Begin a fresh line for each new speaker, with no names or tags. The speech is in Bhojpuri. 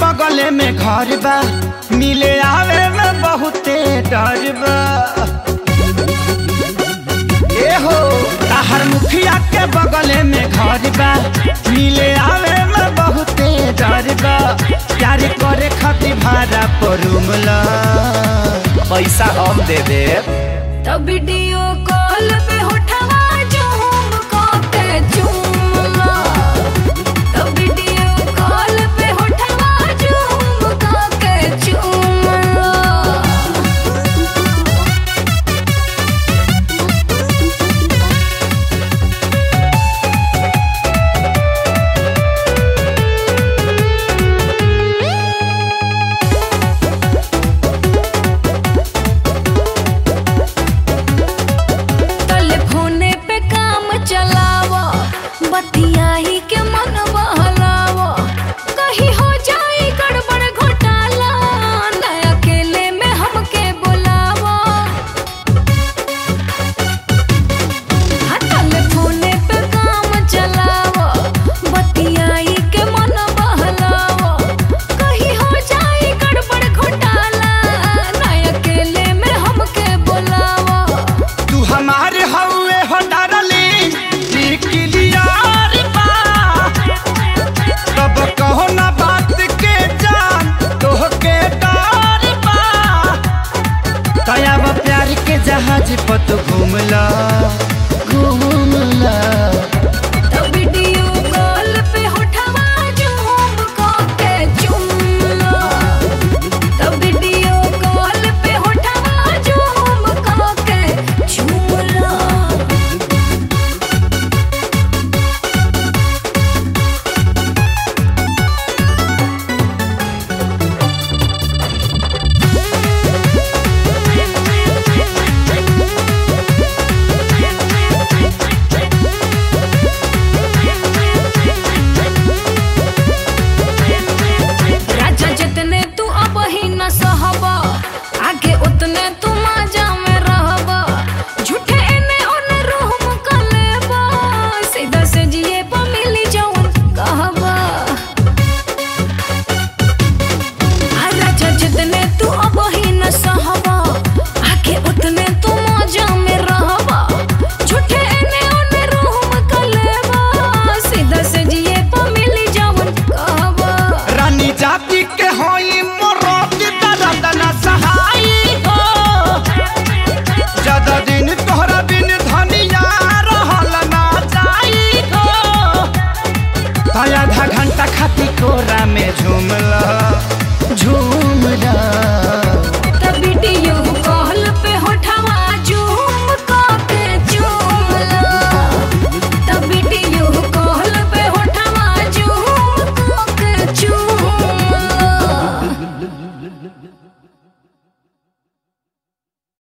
बगले में घर बा मिले आवे में बहुते डर बा ए हो ताहर मुखिया के बगले में घर बा मिले आवे में बहुते डर बा प्यार करे खातिर भाड़ा पर रूमला पैसा हम दे देब
तब वीडियो कॉल पे उठवा झूम के चूमला तब वीडियो कॉल पे उठवा झूम के चूमला टेलीफोने पे काम चलावा बतियाही के मन बहलावा कहीं हो जाए गड़बड़ घोटाला न अकेले में हमके बुलावा हाँ, टेलीफोने पे काम चलावा बतियाही के मन बहलावा कहीं हो जाए गड़बड़ घोटाला न अकेले में हमके बुलावा
तू हमारे हवे हो डरली निकलियार बा तब कहो ना बात के जान तोहके डर बा तयाब प्यार के जहाज पर तू घूमला घूमला
तो वीडियो कॉल पे उठवा झूम के चुमला तो वीडियो कॉल पे उठवा झूम के चुमला राजा जितने तू अब ही न सहबा आगे उतने तू माजा में रहबा झूठे एने ओने रूम का लेबा सीधा से जिए पा मिली जौन कहबा आ राजा जितने तू अब ही न सहबा आगे उतने तू माजा में रहबा झूठे एने ओने रूम का लेबा सीधा से जिए पा मिली जौन कहबा
रानी जाति के होई मोरोत दर्द न सहाई हो ज्यादा दिन तोहरा बिन धनिया रहल ना जाई हो ताया आधा घंटा खाती कोरा में झूमला झूमला
तब वीडियो